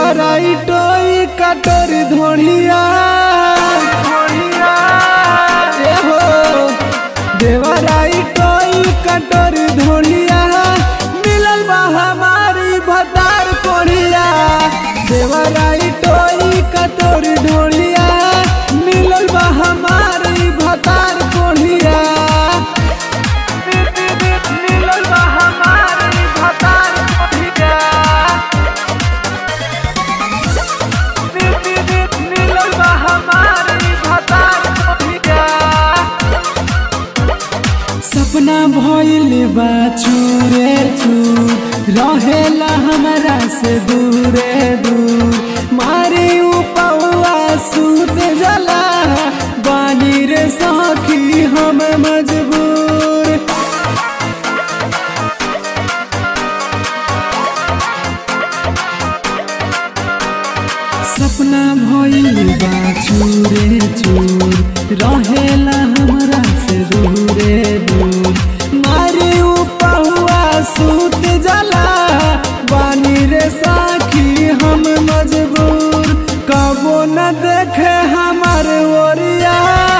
देवराई टोई कटोर धोड़िया ए हो देवराई टोई कटोर धोड़िया मिलल बा हमारी भतार कोढ़िया देवराई टोई कटोर ढोड़िया मिलल बा हमारी भतार कोढ़िया मिलल बा हमारी भतार कोढ़िया मिलल बा हमारी भतार कोढ़िया सपना भइल बा चूरे चूर रहेला हमरा से दूरे दूर मारे उपवा सूत जला बानी रे सखी हम मजबूर सपना भइल बा चूरे चूर रहेला हमरा से दूरे दूर मारे उपहुआ सूत जला बानी रे साखी हम मजबूर कबो न देखे हमर ओरिया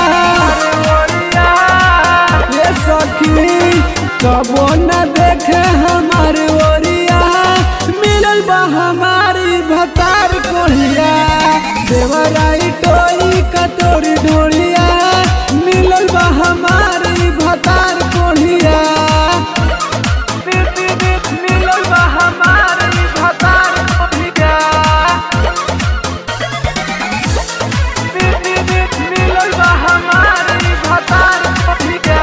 ये सखी कबो न देखे हमर ओरिया मिलल बा हमारी भतार कोढ़िया देवराई टोई कतोरी ढोलिया मिलल बा हमारी भतार कोढ़िया मिलल बा हमारी भतार कोढ़िया मिलल बा हमारी भतार कोढ़िया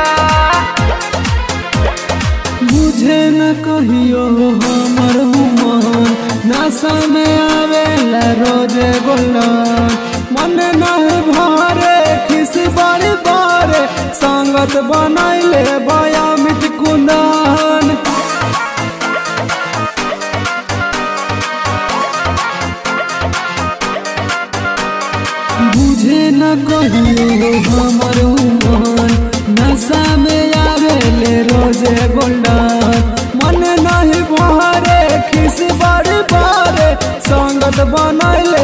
मुझे न कहियो हमर मन नशा में आवेला रोजे गोलन मन नहीं भरे खिस बड़ी बड़े संगत बनैले बयामित कुंदन बुझे न कहियो हमर मन नशा में आवेले रोजे गोल्डन मन नहीं भरे खिस बड़ी बारे संगत बनैले